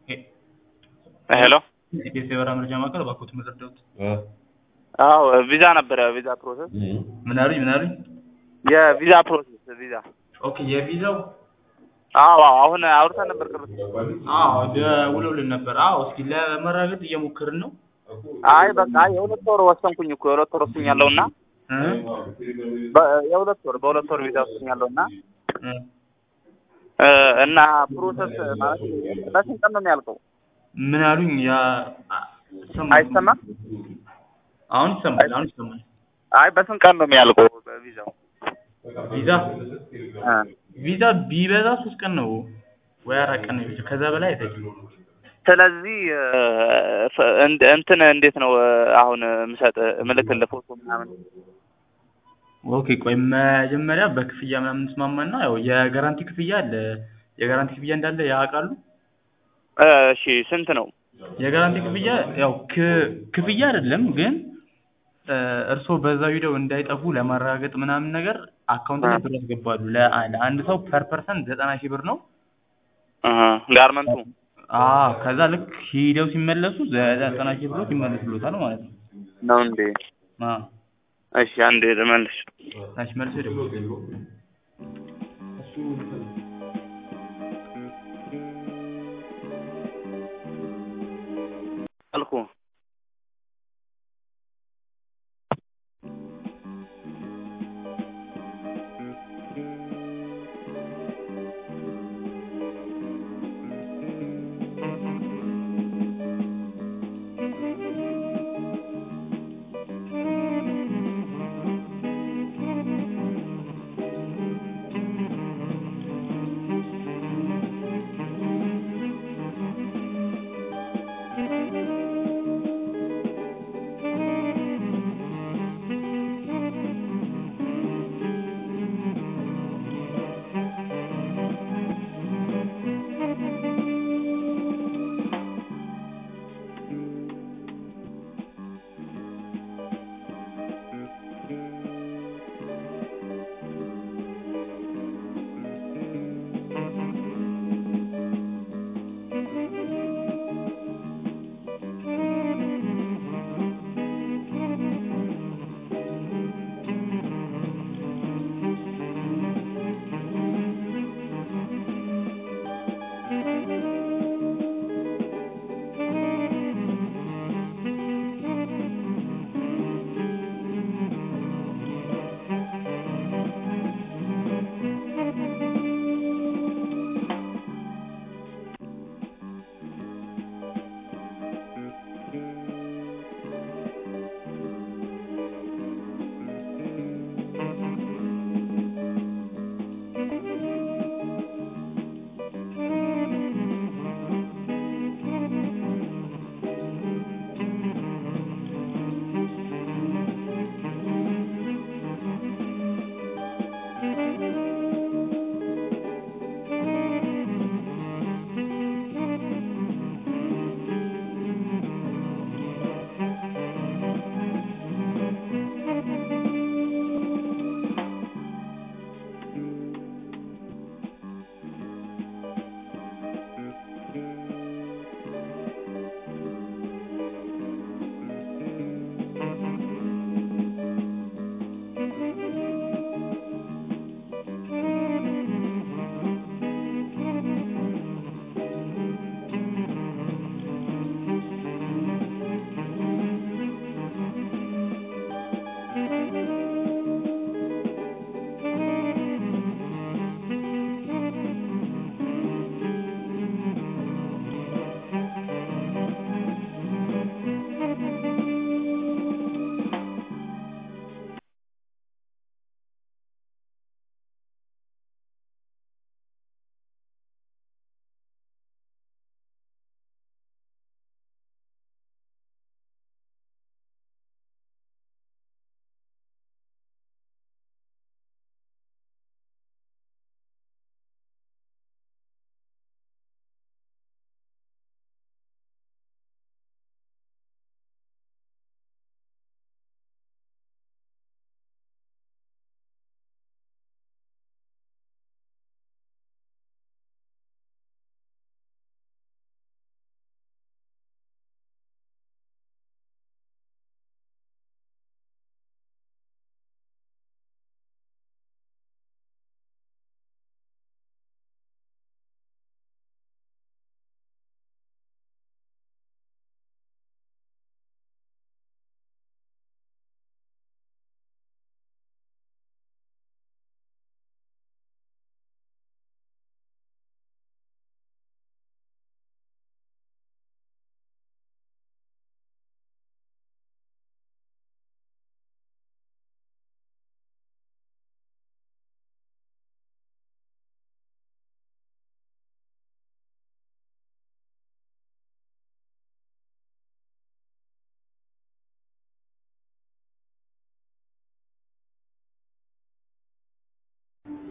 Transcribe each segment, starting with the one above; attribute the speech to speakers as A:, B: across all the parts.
A: ሄሎ
B: ኢቢኤስ የበረራ መረጃ ማዕከል እባክዎት መረዳዎት።
A: አዎ ቪዛ ነበረ ቪዛ ፕሮሰስ
B: ምን አሉኝ? ምን አሉኝ?
A: የቪዛ ፕሮሰስ ቪዛ
B: ኦኬ የቪዛው
A: አዎ አዎ አሁን አውርተን ነበር ቅርብ
B: አዎ ደውለውልን ነበር። አዎ እስኪ ለመረጋገጥ እየሞከርን ነው።
A: አይ በቃ የሁለት ወር ወሰንኩኝ እኮ የሁለት ወር ወስኛለሁ እና
B: እ
A: የሁለት ወር በሁለት ወር ቪዛ ወስኛለሁ እና
B: እ
A: እና ፕሮሰስ ማለት በስንት ቀን ነው የሚያልቀው?
B: ምን አሉኝ? ያ ሰማ-
A: አይሰማም?
B: አሁን ይሰማል። አሁን ይሰማል።
A: አይ በስንት ቀን ነው የሚያልቀው በቪዛው?
B: ቪዛ
A: እ
B: ቪዛ ቢበዛ ሶስት ቀን ነው ወይ አራት ቀን ነው የሚፈጀው። ከዛ በላይ አይፈጅም።
A: ስለዚህ እ እንድ- እንትን እንዴት ነው አሁን ምሰጥ ምልክልህ ፎቶ ምናምን
B: ኦኬ ቆይ መጀመሪያ በክፍያ ምናምን እንስማማና ያው የጋራንቲ ክፍያ አለ። የጋራንቲ ክፍያ እንዳለ ያውቃሉ?
A: እ እሺ ስንት ነው?
B: የጋራንቲ ክፍያ ያው ክ- ክፍያ አይደለም ግን እ እርስዎ በዛው ሂደው እንዳይጠፉ ለማረጋገጥ ምናምን ነገር አካውንት ላይ ብር ያስገባሉ። ለአ- ለአንድ ሰው ፐር ፐርሰንት ዘጠና ሺህ ብር ነው።
A: እህ ጋርመንቱ
B: አዎ ከዛ ልክ ሂደው ሲመለሱ ዘጠና ሺህ ብሮች ይመለሱሎታል ማለት ነው።
A: ነው እንዴ?
B: አዎ
A: እሺ አንዴ ልመልስ።
B: ታች መልሶ ደግሞ
A: አልኩ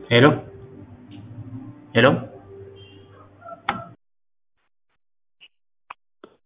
B: ሄሎ ሄሎ